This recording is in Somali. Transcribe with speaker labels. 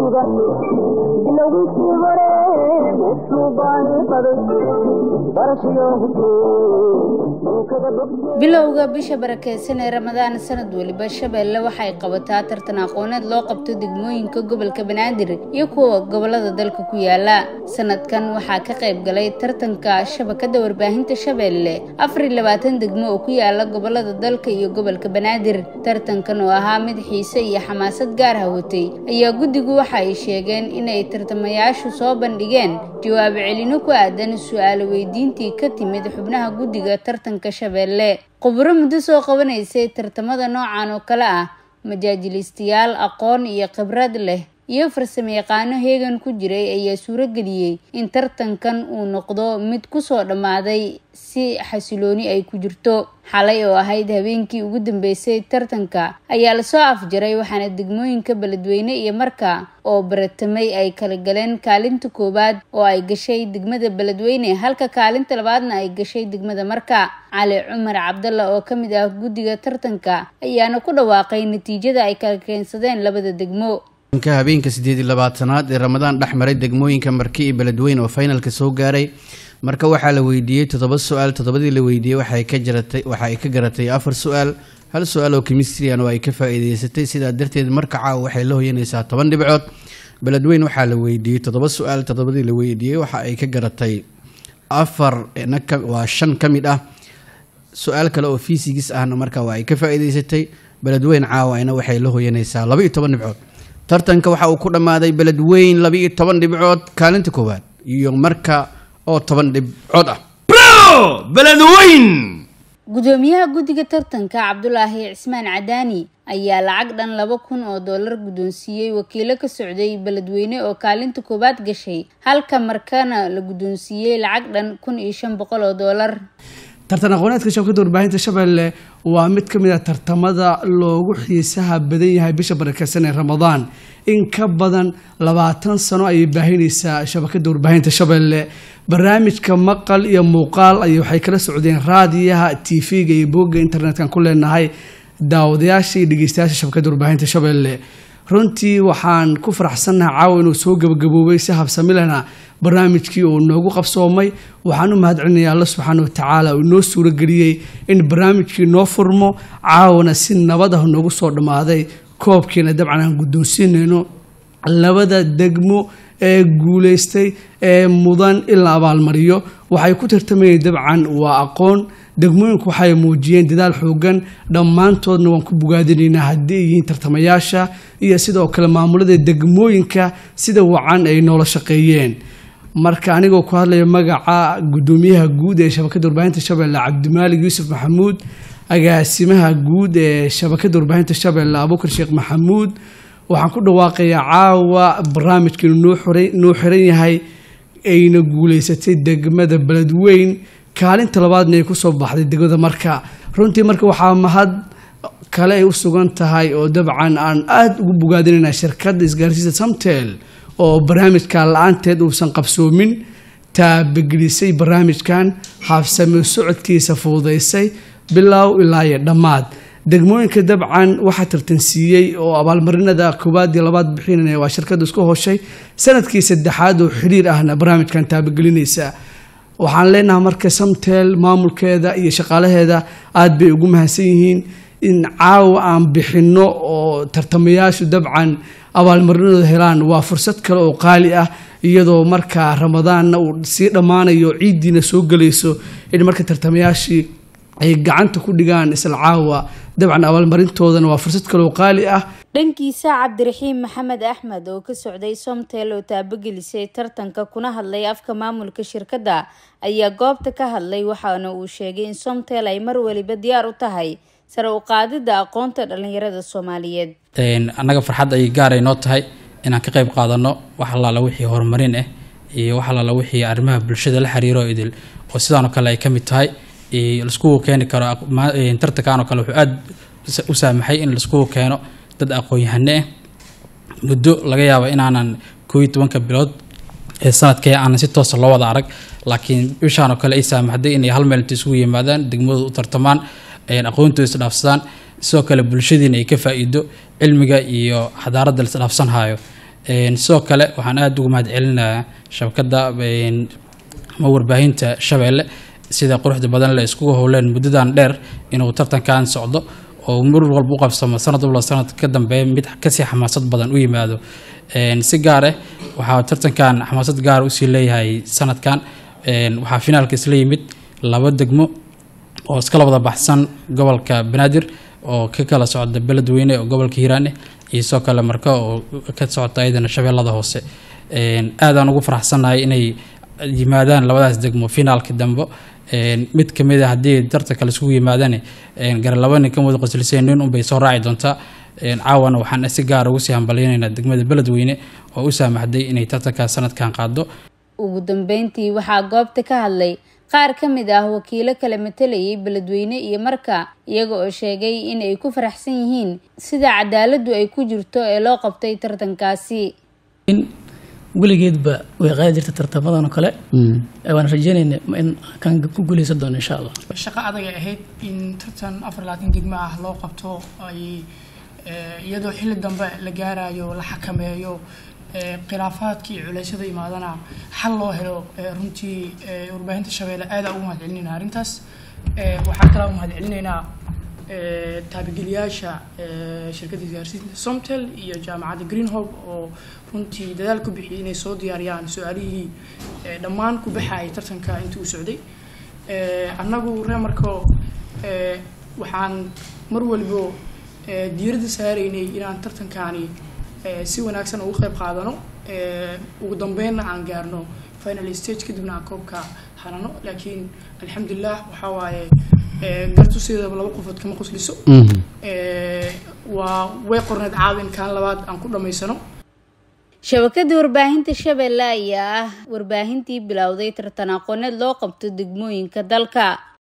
Speaker 1: dugsiga bilowgiisii hore wuxuu baani baday barashayo
Speaker 2: bilowga bisha barakeysan ee ramadaan sanad weliba shabeelle waxay qabataa tartan aqooneed loo qabto degmooyinka gobolka banaadir iyo kuwa gobolada dalka ku yaala sanadkan waxaa ka qayb galay tartanka shabakada warbaahinta shabeelle afar iyo labaatan degmo oo ku yaala gobolada dalka iyo gobolka banaadir tartankan oo ahaa mid xiise iyo xamaasad gaar ah watay ayaa guddigu waxa ay sheegeen inay tartamayaashu soo bandhigeen jawaab celino ku aadan su-aalo weydiintii ka timid xubnaha guddiga tartanka shabeelle khuburo muddo soo qabanaysay tartamada noocan oo kale ah majaajilistayaal aqoon iyo khibrad leh iyo farsamo yaqaano heegan ku jiray ayaa suurageliyey in tartankan uu noqdo mid kusoo dhammaaday si xasilooni ay ku jirto xalay oo ahayd habeenkii ugu dambeysay tartanka ayaa lasoo afjaray waxaana degmooyinka beledweyne iyo marka oo baratamay ay kala galeen kaalinta koowaad oo ay gashay degmada beledweyne halka kaalinta labaadna ay gashay degmada marka cali cumar cabdalla oo ka mid ah guddiga tartanka ayaana ku dhawaaqay natiijada ay kala keensadeen labada degmo
Speaker 3: habeenka sideed iyo labaatanaad ee ramadaan dhex maray degmooyinka marki iyo beledweyne oo finalka soo gaaray marka waxaa la weydiiyey toddoba su-aal toddobadii la weydiiyey waxay ka jaratay waxa ay ka garatay afar su-aal hal su-aal oo chemistrian oo ay ka faa-iideysatay sidaa darteed marka caawa waxay la hoyanaysaa toban dhibcood beledweyne waxaa la weydiiyey toddoba su-aal toddobadii la weydiiyey waxa ay ka garatay afar waa shan ka mid ah su-aal kale oo fiisigis ahna marka waa ay ka faa-iideysatay beledweyne caawayna waxay la hoyanaysaa laba iyo toban dhibcood tartanka waxa uu ku dhammaaday beledweyn laba iyo toban dhibcood kaalinta koowaad iyo marka oo toban dhibcood ah
Speaker 4: beledweyn
Speaker 2: gudoomiyaha guddiga tartanka cabdulaahi cismaan cadaani ayaa lacag dhan laba kun oo dollar guddoonsiiyey wakiilo ka socday beledweyne oo kaalinta koowaad gashay halka markana la guddoonsiiyey lacag dhan kun iyo shan boqol oo dollar
Speaker 5: tartan aqooneedka shabakada warbaahinta shabeelle waa mid ka mid a tartamada loogu xiisaha badan yahay bisha barakeysan ee ramadaan in ka badan labaatan sano ayay baahinaysaa shabakada warbaahinta shabeelle barnaamijka maqal iyo muuqaal ay waxay kala socdeen raadiyaha tv-ga iyo boogga internet-kan ku leenahay daawadayaasha iyo dhegeystayaasha shabakada warbaahinta shabeelle runtii waxaan ku faraxsannahay caawa inuu soo gabagaboobay si habsamilena barnaamijkii uu noogu qabsoomay waxaan u mahad celinayaa alla subxaana watacaala uu inoo suurageliyey in barnaamijkii noo furmo caawana si nabad ah noogu soo dhammaaday koobkiina dabcan aan guddoonsiinayno labada degmo ee guuleystay ee mudan in la abaalmariyo waxay ku tartamayeen dabcan waa aqoon degmooyinku waxay muujiyeen dadaal xoogan dhammaantoodna waan ku bogaadinaynaa haddii ay yihiin tartamayaasha iyo sidoo kale maamulada degmooyinka sida wacan ay noola shaqeeyeen marka anigoo ku hadlaya magaca guddoomiyaha guud ee shabakada warbaahinta shabeelle cabdimaalig yuusuf maxamuud agaasimaha guud ee shabakada warbaahinta shabeelle abuukar sheekh maxamuud waxaan ku dhawaaqayaa caawa barnaamijkiinu noo xiran yahay ayna guuleysatay degmada beledweyn kaalinta labaadna ay kusoo baxday degmada marka runtii marka waxaa mahad kale ay u sugan tahay oo dabcan aan aada ugu bogaadinayna shirkadda isgaarsiisa samtel oo barnaamijka la-aanteed uusan qabsoomin taabagelisay barnaamijkan habsame socodkiisa fududaysay bilow ilaa iyo dhammaad degmooyinka dabcan waxaa tartansiiyey oo abaalmarinada koowaad iyo labaad bixinaya waa shirkadda isku hoshay sanadkii saddexaad oo xiriir ahna barnaamijkan taabagelinaysa waxaan leenahay marka samtel maamulkeeda iyo shaqaalaheeda aada bay ugu mahadsan yihiin in caawa aan bixinno oo tartamayaashu dabcan abaalmarinooda helaan waa fursad kale oo qaali ah iyadoo markaa ramadaanna uu sii dhammaanayo ciiddiina soo gelayso in marka tartamayaashii ay gacanta ku dhigaan isla caawa dabcan abaalmarintoodana waa fursad kale oo qaali ah
Speaker 2: dhankiisa cabdiraxiim maxamed axmed oo ka socday somtel oo taabagelisay tartanka kuna hadlay afka maamulka shirkadda ayaa goobta ka hadlay waxaana uu sheegay in somtel ay mar waliba diyaar u tahay sare u qaadidda aqoonta dhallinyarada soomaaliyeed
Speaker 6: annaga farxad ayay gaaray noo tahay inaan ka qayb qaadano wax allaala wixii horumarin ah iyo wax allaala wixii arrimaha bulshada la xiriiro idil oo sidaanoo kale ay ka mid tahay laiskugu keeni karo tartankan oo kale wuxuu aada u saamaxay in laiskugu keeno dad aqoon-yahane ah muddo laga yaaba inaanan koo iyo tobanka bilood ee sanadkee aanan si toosa loo wada arag laakiin bishaan oo kale ay saamaxday inay hal meel inta isugu yimaadaan degmadooda u tartamaan aqoontooda isdhaafsadaan sidoo kale bulshadiina ay ka faa-iido cilmiga iyo xadaaradda la isdhaafsanhayo Een, sidoo kale waxaan aada ugu mahad celinayaa shabakadda een, ama warbaahinta shabeelle sida quruxda badan le iskugu howleen muddadan dheer inuu tartankan socdo oo mar walba u qabsamo sanad walba sanad ka dambeeya mid kasii xamaasad badan u yimaado Een, si gaar ah waxaa tartankan xamaasad gaar usii leeyahay sanadkan Een, waxaa finaalka isla yimid laba degmo oo iskala wada baxsan gobolka banaadir oo ka kala socda beledweyne oo gobolka hiiraan ah iyo sidoo kale marka oo ka socota ayadana shabeellada hoose Een, aadaan ugu faraxsanahay inay yimaadaan labadaas degmo finaalka dambe Een, mid kamid a haddii tartanka laisugu yimaadane gara laba nin ka wada qosliseen nin unbay soo raaci doontaa Een, caawana waxaan si gaar ugu sii hambalyanaynaa degmada beledweyne oo u saamaxday inay tartanka sanadkan qaado
Speaker 2: ugu dambeyntii waxaa goobta ka hadlay qaar ka mid ah wakiilo kala matalayay beledweyne iyo marka iyaga oo sheegay in ay ku faraxsan yihiin sida cadaaladdu ay ku jirto ee loo qabtay tartankaasi
Speaker 7: weligeedba way qaadi jirta tartamadan oo kale waan rajeynayna in kan ku guuleysan doono insha allah
Speaker 8: shaqo adag ay ahayd in tartan afar labaatan degmo ah loo qabto ay eh, iyadoo xilli dambe la gaarayo la xakameeyo eh, khilaafaadka iyo culeysyada imaadana xal loo helo eh, runtii eh, warbaahinta shabeelle aada ugu mahad celinayna arrintaas Eh, waxaa kalaa u mahad celinaynaa eh, taabigeliyaasha eh, shirkadda isgaarsiinta somtel iyo jaamacadda greenhope oo runtii dadaal ku bixiyay inay soo diyaariyaan su-aalihii eh, dhammaan ku baxayay tartanka intii uu socday Eh, annagu reemarko eh, waxaan mar walibo eh, diiradda saaraynay inaan tartankaani eh, si wanaagsan ugu qayb qaadano eh, ugu dambeynna aan gaarno final stage kadibna aan koobka hanano laakiin alxamdulilah waxaa waaye eh, gartu sideedaba laba qofood kama qosliso Eh, waa way qorneed caawin kaan labaad aan ku dhammaysano
Speaker 2: shabakada warbaahinta shabeelle ayaa ah warbaahintii bilowday tartan aqooneed loo qabto degmooyinka dalka